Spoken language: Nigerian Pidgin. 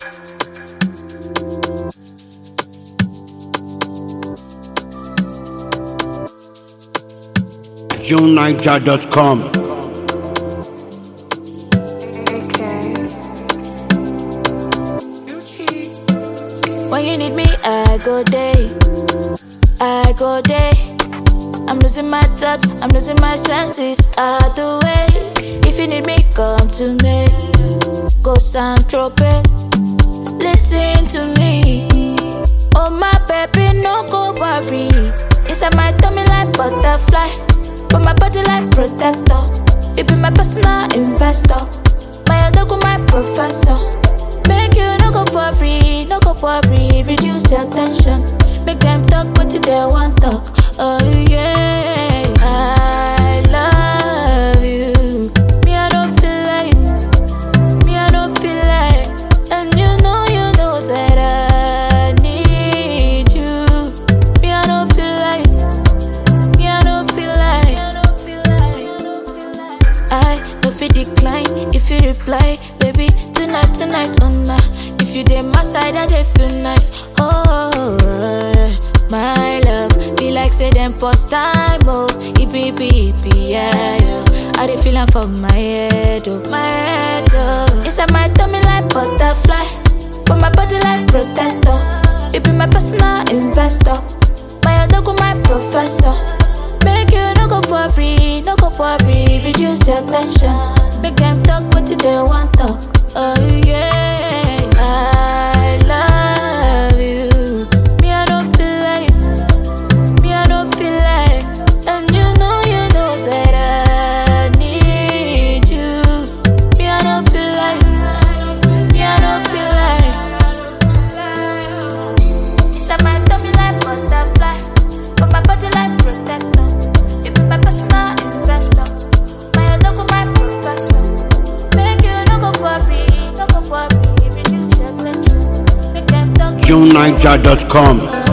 JuneNiger.com. When you need me, I go day. I go day. I'm losing my touch, I'm losing my senses. Out the way. If you need me, come to me. Go San Tropez. Listen to me. Oh my baby, no go worry. Inside my tummy like butterfly, but my body like protector. You be my personal investor, my other my professor. Make you no go worry, no go worry. Reduce your tension. Make them talk what you they want talk. Oh yeah, I love you. Me I don't feel like, me I don't feel like, and you know you know that I need you. Me I don't feel like, me I don't feel like, I don't feel like, I don't feel decline if you reply, baby. Tonight, tonight, oh nah. If you dey my side, I dey feel nice. Oh, my love, be like say them post time, oh, it be, be, be, yeah, yeah. I dey feel am for my head, oh, my head, oh. Inside my tummy like butterfly, but my body like protector. You be my personal investor, my other go my professor. Make you no go worry, no go worry, reduce your tension. Make them talk what you they want talk. Oh yeah, I love you. Me I don't feel like, me I don't feel like, and you know you know that I need you. Me I don't feel like, me I don't feel like. Inside my tummy like butterfly, but my body like protector. You be my personal investor, my other my professor. Make you no go worry, no go worry, reduce your tension. Make them talk. JuneNiger.com.